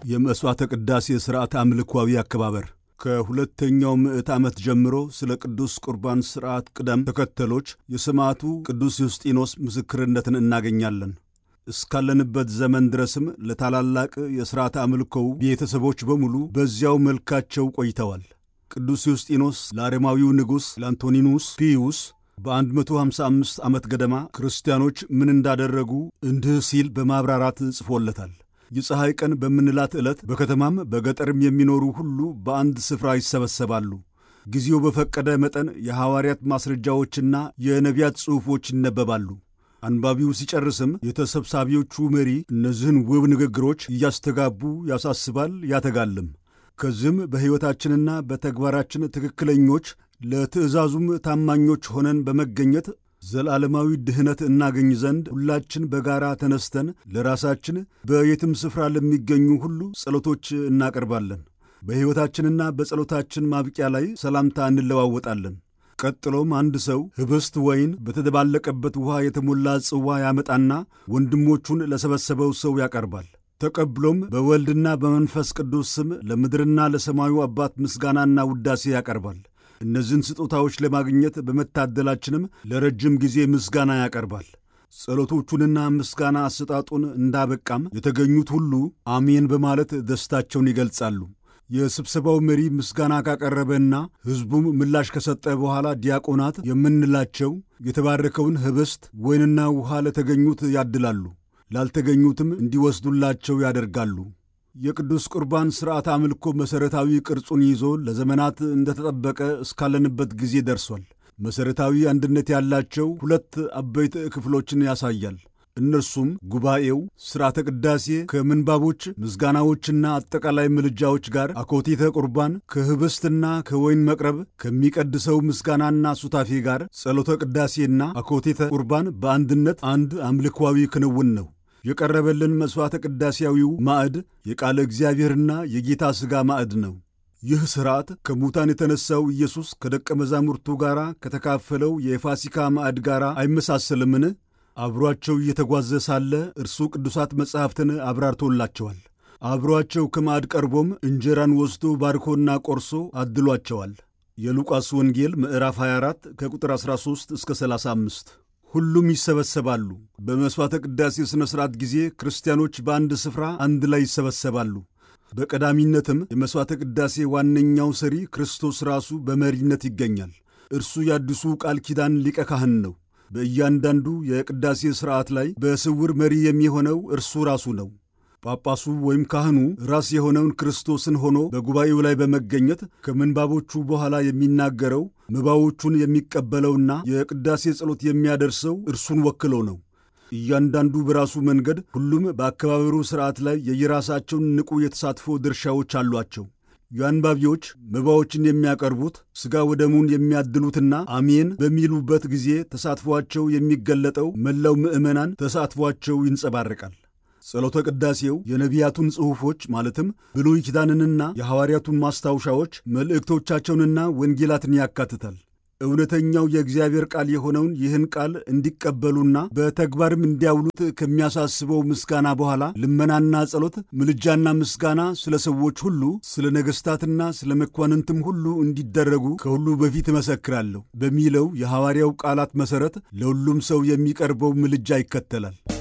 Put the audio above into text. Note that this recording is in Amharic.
የመሥዋዕተ ቅዳሴ ሥርዓት አምልኳዊ አከባበር ከሁለተኛው ምዕት ዓመት ጀምሮ ስለ ቅዱስ ቁርባን ሥርዓት ቅደም ተከተሎች የሰማዕቱ ቅዱስ ዩስጢኖስ ምስክርነትን እናገኛለን። እስካለንበት ዘመን ድረስም ለታላላቅ የሥርዓተ አምልኮው ቤተሰቦች በሙሉ በዚያው መልካቸው ቆይተዋል። ቅዱስ ዩስጢኖስ ለአረማዊው ንጉሥ ለአንቶኒኑስ ፒዩስ በ155 ዓመት ገደማ ክርስቲያኖች ምን እንዳደረጉ እንዲህ ሲል በማብራራት ጽፎለታል። የፀሐይ ቀን በምንላት ዕለት በከተማም በገጠርም የሚኖሩ ሁሉ በአንድ ስፍራ ይሰበሰባሉ። ጊዜው በፈቀደ መጠን የሐዋርያት ማስረጃዎችና የነቢያት ጽሑፎች ይነበባሉ። አንባቢው ሲጨርስም የተሰብሳቢዎቹ መሪ እነዚህን ውብ ንግግሮች እያስተጋቡ ያሳስባል፣ ያተጋልም። ከዚህም በሕይወታችንና በተግባራችን ትክክለኞች ለትእዛዙም ታማኞች ሆነን በመገኘት ዘላለማዊ ድኅነት እናገኝ ዘንድ ሁላችን በጋራ ተነስተን ለራሳችን በየትም ስፍራ ለሚገኙ ሁሉ ጸሎቶች እናቀርባለን። በሕይወታችንና በጸሎታችን ማብቂያ ላይ ሰላምታ እንለዋወጣለን። ቀጥሎም አንድ ሰው ኅብስት ወይን በተደባለቀበት ውኃ የተሞላ ጽዋ ያመጣና ወንድሞቹን ለሰበሰበው ሰው ያቀርባል። ተቀብሎም በወልድና በመንፈስ ቅዱስ ስም ለምድርና ለሰማዩ አባት ምስጋናና ውዳሴ ያቀርባል። እነዚህን ስጦታዎች ለማግኘት በመታደላችንም ለረጅም ጊዜ ምስጋና ያቀርባል። ጸሎቶቹንና ምስጋና አሰጣጡን እንዳበቃም የተገኙት ሁሉ አሜን በማለት ደስታቸውን ይገልጻሉ። የስብሰባው መሪ ምስጋና ካቀረበና ሕዝቡም ምላሽ ከሰጠ በኋላ ዲያቆናት የምንላቸው የተባረከውን ኅብስት ወይንና ውኃ ለተገኙት ያድላሉ፣ ላልተገኙትም እንዲወስዱላቸው ያደርጋሉ። የቅዱስ ቁርባን ሥርዓት አምልኮ መሠረታዊ ቅርጹን ይዞ ለዘመናት እንደተጠበቀ እስካለንበት ጊዜ ደርሷል። መሠረታዊ አንድነት ያላቸው ሁለት አበይት ክፍሎችን ያሳያል። እነርሱም ጉባኤው፣ ሥርዓተ ቅዳሴ ከምንባቦች ምስጋናዎችና አጠቃላይ ምልጃዎች ጋር፣ አኮቴተ ቁርባን ከኅብስትና ከወይን መቅረብ ከሚቀድሰው ምስጋናና ሱታፌ ጋር፣ ጸሎተ ቅዳሴና አኮቴተ ቁርባን በአንድነት አንድ አምልኳዊ ክንውን ነው። የቀረበልን መሥዋዕተ ቅዳሴያዊው ማዕድ የቃለ እግዚአብሔርና የጌታ ሥጋ ማዕድ ነው። ይህ ሥርዓት ከሙታን የተነሣው ኢየሱስ ከደቀ መዛሙርቱ ጋር ከተካፈለው የፋሲካ ማዕድ ጋር አይመሳሰልምን? አብሮአቸው እየተጓዘ ሳለ እርሱ ቅዱሳት መጻሕፍትን አብራርቶላቸዋል። አብሮአቸው ከማዕድ ቀርቦም እንጀራን ወስዶ ባርኮና ቆርሶ አድሏቸዋል። የሉቃስ ወንጌል ምዕራፍ 24 ከቁጥር 13 እስከ 35 ሁሉም ይሰበሰባሉ። በመሥዋዕተ ቅዳሴ ሥነ ሥርዓት ጊዜ ክርስቲያኖች በአንድ ስፍራ አንድ ላይ ይሰበሰባሉ። በቀዳሚነትም የመሥዋዕተ ቅዳሴ ዋነኛው ሰሪ ክርስቶስ ራሱ በመሪነት ይገኛል። እርሱ የአዲሱ ቃል ኪዳን ሊቀ ካህን ነው። በእያንዳንዱ የቅዳሴ ሥርዓት ላይ በስውር መሪ የሚሆነው እርሱ ራሱ ነው። ጳጳሱ ወይም ካህኑ ራስ የሆነውን ክርስቶስን ሆኖ በጉባኤው ላይ በመገኘት ከምንባቦቹ በኋላ የሚናገረው መባዎቹን የሚቀበለውና የቅዳሴ ጸሎት የሚያደርሰው እርሱን ወክሎ ነው። እያንዳንዱ በራሱ መንገድ፣ ሁሉም በአከባበሩ ሥርዓት ላይ የየራሳቸውን ንቁ የተሳትፎ ድርሻዎች አሏቸው። የአንባቢዎች መባዎችን የሚያቀርቡት ሥጋ ወደሙን የሚያድሉትና አሜን በሚሉበት ጊዜ ተሳትፏቸው የሚገለጠው መላው ምዕመናን ተሳትፏቸው ይንጸባረቃል። ጸሎተ ቅዳሴው የነቢያቱን ጽሑፎች ማለትም ብሉይ ኪዳንንና የሐዋርያቱን ማስታወሻዎች መልእክቶቻቸውንና ወንጌላትን ያካትታል። እውነተኛው የእግዚአብሔር ቃል የሆነውን ይህን ቃል እንዲቀበሉና በተግባርም እንዲያውሉት ከሚያሳስበው ምስጋና በኋላ ልመናና ጸሎት፣ ምልጃና ምስጋና ስለ ሰዎች ሁሉ፣ ስለ ነገሥታትና ስለ መኳንንትም ሁሉ እንዲደረጉ ከሁሉ በፊት እመሰክራለሁ በሚለው የሐዋርያው ቃላት መሠረት ለሁሉም ሰው የሚቀርበው ምልጃ ይከተላል።